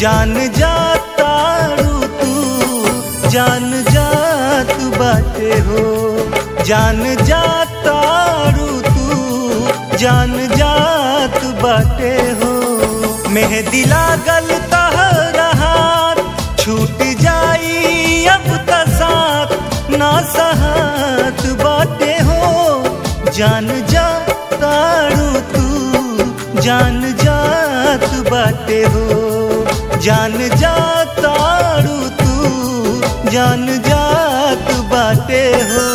जान जातारू तू जान जात बाटे हो जान जातारू तू जान जात बाटे हो मेहदी लागल तहरा हाथ छूट जाई अब त साथ ना सहत बाटे हो जान जा तारू तू जान जात बाटे हो जान जा तारू तू जान जात बाटे हो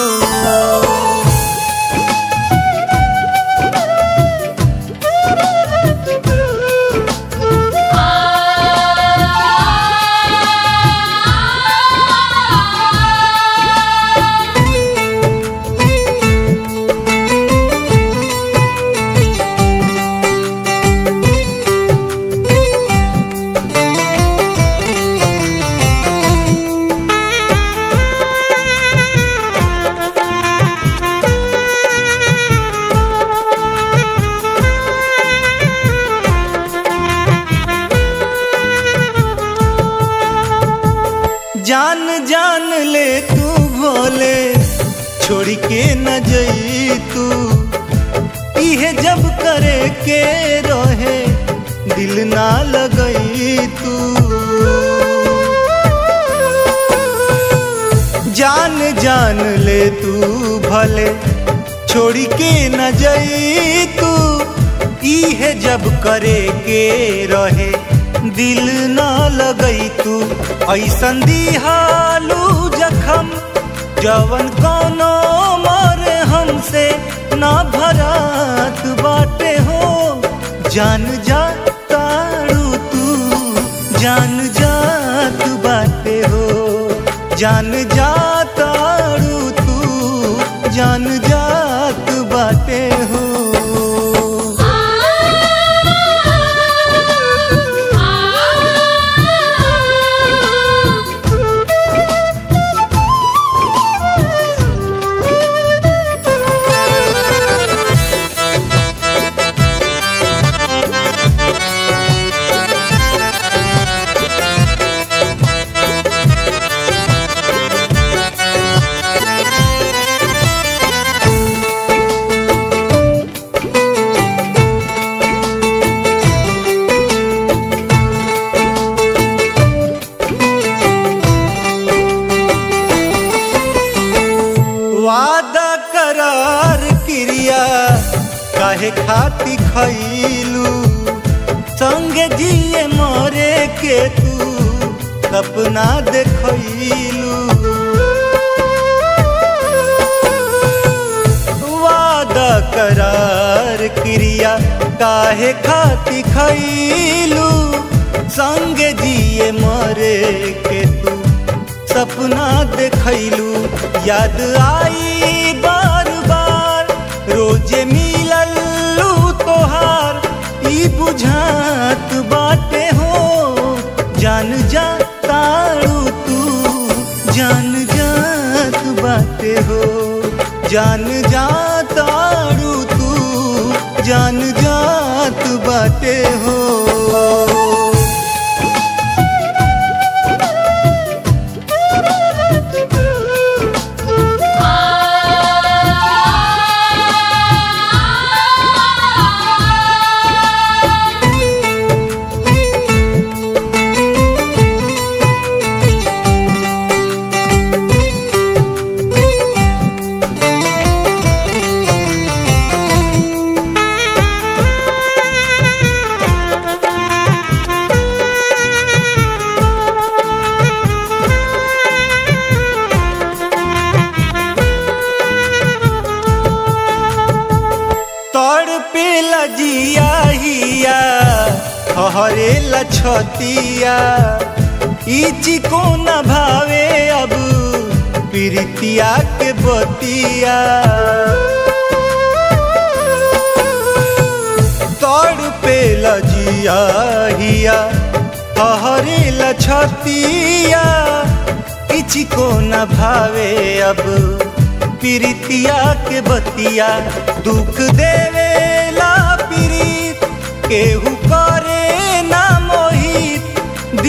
जान जान ले तू भोले छोड़ के न जई तू इहे जब करे के रहे दिल ना लगई तू जान जान ले तू भले छोड़ के न जई तू इहे जब करे के रहे दिल न लगई तू ऐसन दिहालू जखम जवन कौनो मरे हमसे ना भरात बाटे हो जान जा तारू तू जान जात बाटे हो जान जा तारू तू जान जात बाटे हो वादा करार क्रिया काहे खाती खैलू संगे जिए मरे के तू सपना देखैलू वादा करार क्रिया काहे खाती खैलू संगे जिए मरे के तू सपना देखैलू याद आई बार बार रोजे मिललू तोहार ई बुझात बाटे हो जान जा तारू तू जान जात बाटे हो जान जा तारू तू जान जात बाटे हो तड़ पे लजिया हिया हरे लछतिया इची को न भावे अब प्रीतिया के बतिया तड़ पे लजिया हिया हरे लछतिया इची को न भावे अब प्रीतिया के बतिया दुख देवेला प्रीत केहू करे ना मोहित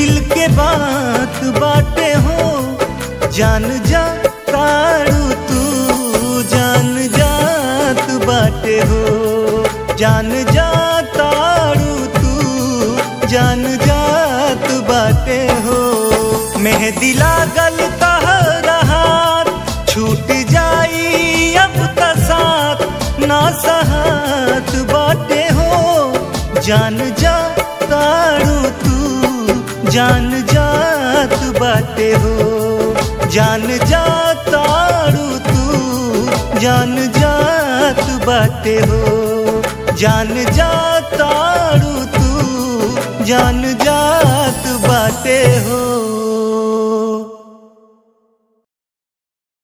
जान जा तारू तू जान जात बाटे हो जान जा तारू तू जान जात बाटे हो मेहदी लागल तहरा हाथ छूट जाई अब त साथ ना सहात बाटे हो जान जा तारू तू जान जात बाटे हो जान जा तारू तू जान जात बाटे हो जान जा तारू तू जान जात बाटे हो